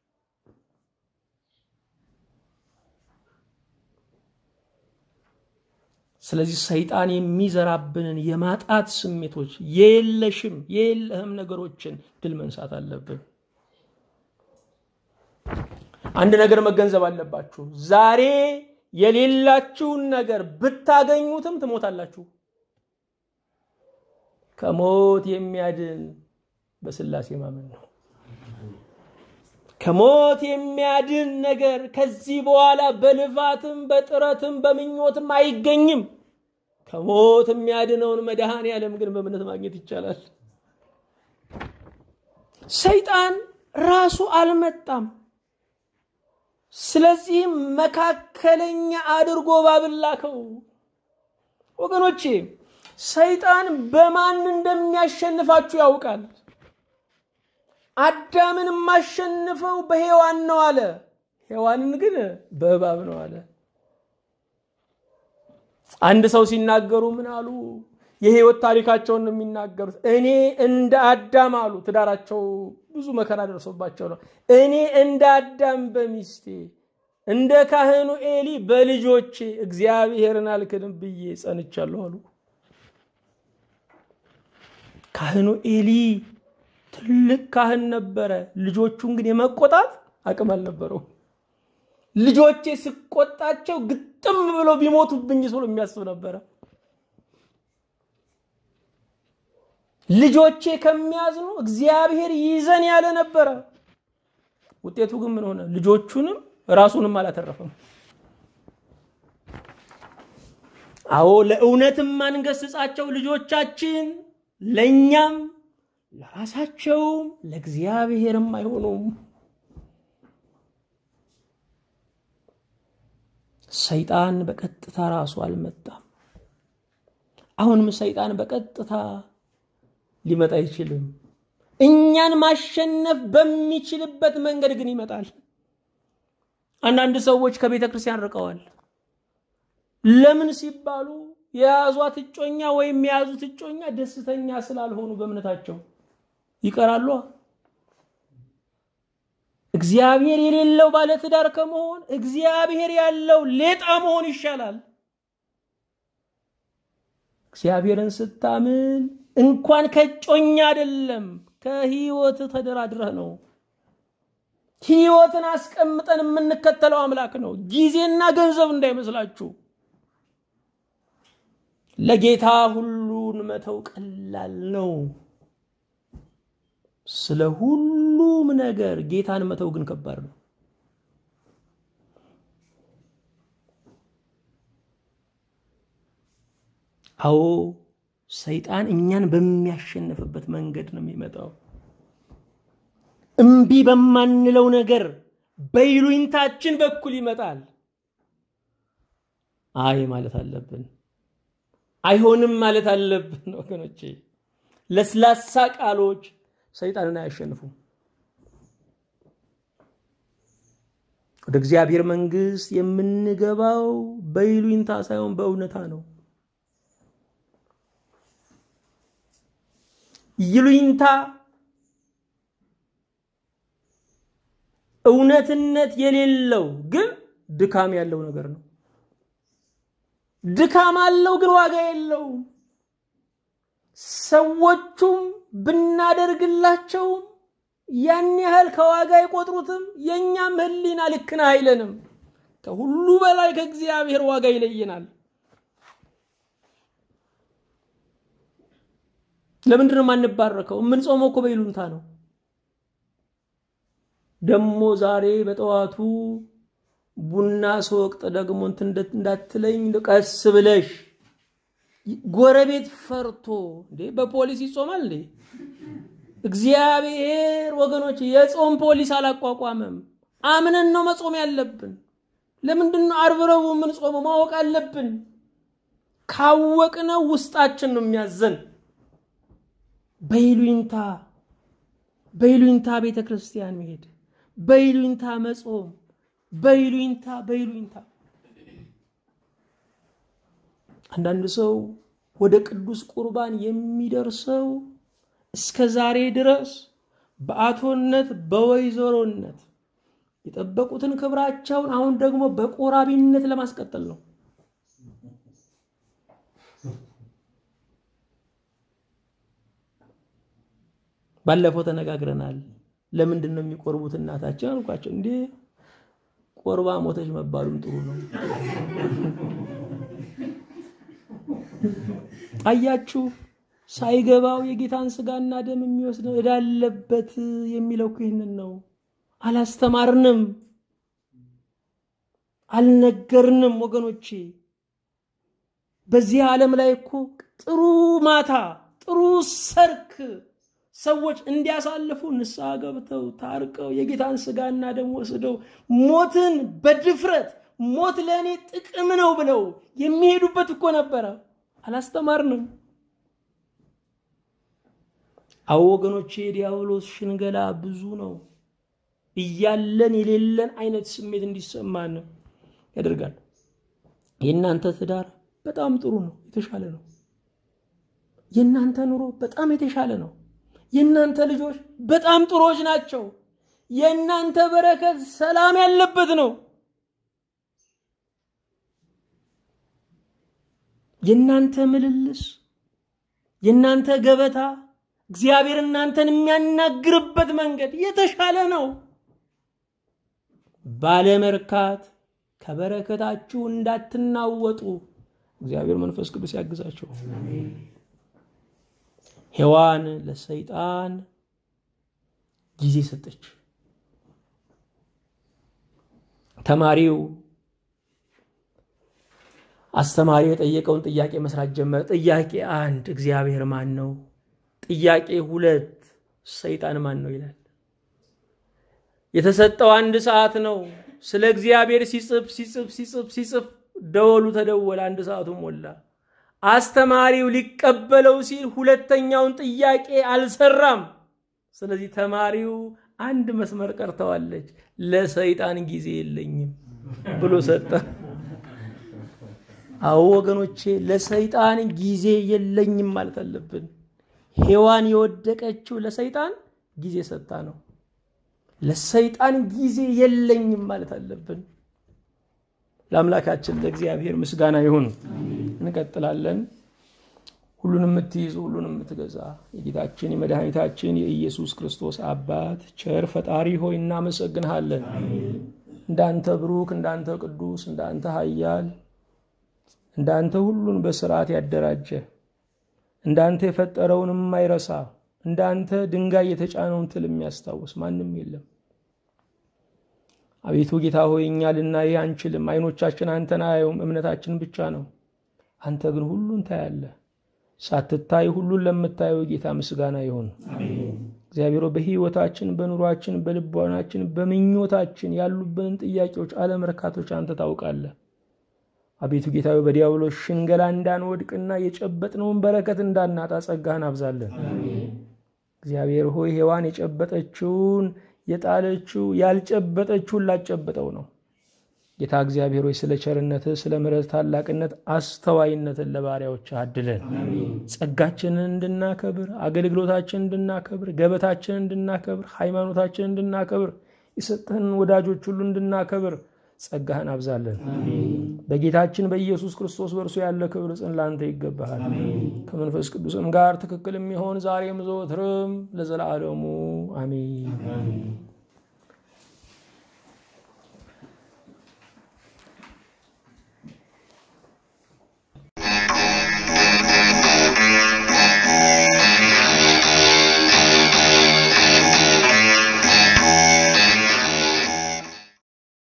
ስለዚህ ሰይጣን የሚዘራብንን የማጣት ስሜቶች የለሽም የለህም ነገሮችን ድል መንሳት አለብን። አንድ ነገር መገንዘብ አለባችሁ። ዛሬ የሌላችሁን ነገር ብታገኙትም ትሞታላችሁ። ከሞት የሚያድን በስላሴ ማመን ነው። ከሞት የሚያድን ነገር ከዚህ በኋላ በልፋትም በጥረትም በምኞትም አይገኝም። ከሞት የሚያድነውን መድኃኔ ዓለም ግን በእምነት ማግኘት ይቻላል። ሰይጣን ራሱ አልመጣም። ስለዚህም መካከለኛ አድርጎ ባብን ላከው። ወገኖቼ ሰይጣን በማን እንደሚያሸንፋችሁ ያውቃል። አዳምን የማሸንፈው በሔዋን ነው አለ። ሔዋንን ግን በእባብ ነው አለ። አንድ ሰው ሲናገሩ ምን አሉ? የህይወት ታሪካቸውን ነው የሚናገሩት። እኔ እንደ አዳም አሉ። ትዳራቸው ብዙ መከራ ደርሶባቸው ነው። እኔ እንደ አዳም በሚስቴ እንደ ካህኑ ኤሊ በልጆቼ እግዚአብሔርን አልክድም ብዬ ጸንቻለሁ አሉ። ካህኑ ኤሊ ትልቅ ካህን ነበረ። ልጆቹን ግን የመቆጣት አቅም አልነበረው። ልጆቼ ስቆጣቸው ግጥም ብለው ቢሞቱብኝ ብሎ የሚያስብ ነበረ። ልጆቼ ከሚያዝኑ እግዚአብሔር ይዘን ያለ ነበረ። ውጤቱ ግን ምን ሆነ? ልጆቹንም ራሱንም አላተረፈም። አዎ ለእውነትም ማንገስጻቸው ልጆቻችን ለእኛም ለራሳቸውም ለእግዚአብሔርም አይሆኑም። ሰይጣን በቀጥታ ራሱ አልመጣም። አሁንም ሰይጣን በቀጥታ ሊመጣ አይችልም። እኛን ማሸነፍ በሚችልበት መንገድ ግን ይመጣል። አንዳንድ ሰዎች ከቤተ ክርስቲያን ርቀዋል። ለምን ሲባሉ የያዟት እጮኛ ወይም የያዙት እጮኛ ደስተኛ ስላልሆኑ በእምነታቸው ይቀራሉ። እግዚአብሔር የሌለው ባለትዳር ከመሆን እግዚአብሔር ያለው ሌጣ መሆን ይሻላል። እግዚአብሔርን ስታምን እንኳን ከጮኛ አይደለም ከህይወት ተደራድረህ ነው። ህይወትን አስቀምጠን የምንከተለው አምላክ ነው። ጊዜና ገንዘብ እንዳይመስላችሁ። ለጌታ ሁሉን መተው ቀላል ነው። ስለ ሁሉም ነገር ጌታን መተው ግን ከባድ ነው። አዎ ሰይጣን እኛን በሚያሸንፍበት መንገድ ነው የሚመጣው። እምቢ በማንለው ነገር በይሉኝታችን በኩል ይመጣል። አይ ማለት አለብን፣ አይሆንም ማለት አለብን። ወገኖቼ ለስላሳ ቃሎች ሰይጣንን አያሸንፉም። ወደ እግዚአብሔር መንግስት የምንገባው በይሉኝታ ሳይሆን በእውነታ ነው። ይሉኝታ እውነትነት የሌለው ግን ድካም ያለው ነገር ነው። ድካም አለው ግን ዋጋ የለውም። ሰዎቹም ብናደርግላቸውም ያን ያህል ከዋጋ አይቆጥሩትም። የእኛም ሕሊና ልክ ነህ አይለንም። ከሁሉ በላይ ከእግዚአብሔር ዋጋ ይለየናል። ለምንድን ነው የማንባረከው? የምንጾመው እኮ በይሉንታ ነው። ደግሞ ዛሬ በጠዋቱ ቡና ስወቅጥ ደግሞ እንትን እንዳትለኝ ቀስ ብለሽ ጎረቤት ፈርቶ እንዴ በፖሊስ ይጾማል እንዴ? እግዚአብሔር ወገኖች የጾም ፖሊስ አላቋቋመም። አምነን ነው መጾም ያለብን። ለምንድን ነው ዓርብ ረቡዕ የምንጾመው? ማወቅ አለብን። ካወቅነው ውስጣችን ነው የሚያዘን። በይሉኝታ በይሉኝታ ቤተ ክርስቲያን መሄድ፣ በይሉኝታ መጾም፣ በይሉኝታ በይሉኝታ አንዳንድ ሰው ወደ ቅዱስ ቁርባን የሚደርሰው እስከ ዛሬ ድረስ በአቶነት በወይዘሮነት የጠበቁትን ክብራቸውን አሁን ደግሞ በቆራቢነት ለማስቀጠል ነው። ባለፈው ተነጋግረናል። ለምንድን ነው የሚቆርቡት እናታችን አልኳቸው። እንዴ ቆርባ ሞተች መባሉም ጥሩ ነው። አያችሁ፣ ሳይገባው የጌታን ስጋና ደም የሚወስድ ዕዳ አለበት የሚለው እኮ ይህንን ነው። አላስተማርንም፣ አልነገርንም ወገኖቼ። በዚህ ዓለም ላይ እኮ ጥሩ ማታ ጥሩ ሰርክ ሰዎች እንዲያሳልፉ ንስሐ ገብተው ታርቀው የጌታን ስጋና ደም ወስደው ሞትን በድፍረት ሞት ለእኔ ጥቅም ነው ብለው የሚሄዱበት እኮ ነበረ። አላስተማርንም። አዎ ወገኖቼ፣ የዲያብሎስ ሽንገላ ብዙ ነው። እያለን የሌለን አይነት ስሜት እንዲሰማን ያደርጋል። የእናንተ ትዳር በጣም ጥሩ ነው፣ የተሻለ ነው። የእናንተ ኑሮ በጣም የተሻለ ነው። የእናንተ ልጆች በጣም ጥሩዎች ናቸው። የእናንተ በረከት ሰላም ያለበት ነው። የእናንተ ምልልስ፣ የእናንተ ገበታ እግዚአብሔር እናንተን የሚያናግርበት መንገድ የተሻለ ነው። ባለመርካት ከበረከታችሁ እንዳትናወጡ እግዚአብሔር መንፈስ ቅዱስ ያግዛቸው። ሔዋን ለሰይጣን ጊዜ ሰጠች። ተማሪው አስተማሪ የጠየቀውን ጥያቄ መስራት ጀመረ። ጥያቄ አንድ እግዚአብሔር ማን ነው? ጥያቄ ሁለት ሰይጣን ማን ነው ይላል። የተሰጠው አንድ ሰዓት ነው። ስለ እግዚአብሔር ሲጽፍ ሲጽፍ ሲጽፍ ሲጽፍ ደወሉ ተደወለ። አንድ ሰዓቱ ሞላ። አስተማሪው ሊቀበለው ሲል ሁለተኛውን ጥያቄ አልሰራም። ስለዚህ ተማሪው አንድ መስመር ቀርተዋለች። ለሰይጣን ጊዜ የለኝም ብሎ ሰጠ። አዎ ወገኖቼ፣ ለሰይጣን ጊዜ የለኝም ማለት አለብን። ሔዋን የወደቀችው ለሰይጣን ጊዜ ሰጥታ ነው። ለሰይጣን ጊዜ የለኝም ማለት አለብን። ለአምላካችን ለእግዚአብሔር ምስጋና ይሁን። እንቀጥላለን። ሁሉንም የምትይዝ ሁሉንም የምትገዛ የጌታችን የመድኃኒታችን የኢየሱስ ክርስቶስ አባት ቸር ፈጣሪ ሆይ እናመሰግንሃለን። እንዳንተ ብሩክ፣ እንዳንተ ቅዱስ፣ እንዳንተ ኃያል፣ እንዳንተ ሁሉን በስርዓት ያደራጀ እንዳንተ የፈጠረውን የማይረሳ እንዳንተ ድንጋይ የተጫነውን ትል የሚያስታውስ ማንም የለም። አቤቱ ጌታ ሆይ እኛ ልናይ አንችልም። አይኖቻችን አንተን አያዩም፣ እምነታችን ብቻ ነው። አንተ ግን ሁሉን ታያለህ። ሳትታይ ሁሉን ለምታየው ጌታ ምስጋና ይሁን። እግዚአብሔር በሕይወታችን፣ በኑሯችን፣ በልቦናችን፣ በምኞታችን ያሉብንን ጥያቄዎች፣ አለመርካቶች አንተ ታውቃለህ። አቤቱ ጌታዊ በዲያብሎስ ሽንገላ እንዳንወድቅና የጨበጥነውን በረከት እንዳናጣ ጸጋህን አብዛለን። እግዚአብሔር ሆይ ሔዋን የጨበጠችውን የጣለችው ያልጨበጠችውን ላጨበጠው ነው። ጌታ እግዚአብሔር ሆይ ስለ ቸርነትህ ስለ ምሕረት ታላቅነት አስተዋይነትን ለባሪያዎች አድለን። ጸጋችንን እንድናከብር፣ አገልግሎታችንን እንድናከብር፣ ገበታችንን እንድናከብር፣ ሃይማኖታችንን እንድናከብር፣ የሰጠህን ወዳጆች ሁሉ እንድናከብር ጸጋህን አብዛለን። በጌታችን በኢየሱስ ክርስቶስ በእርሱ ያለ ክብር ጽን ላንተ ይገባሃል። ከመንፈስ ቅዱስም ጋር ትክክል የሚሆን ዛሬም ዘወትርም ለዘላለሙ አሜን።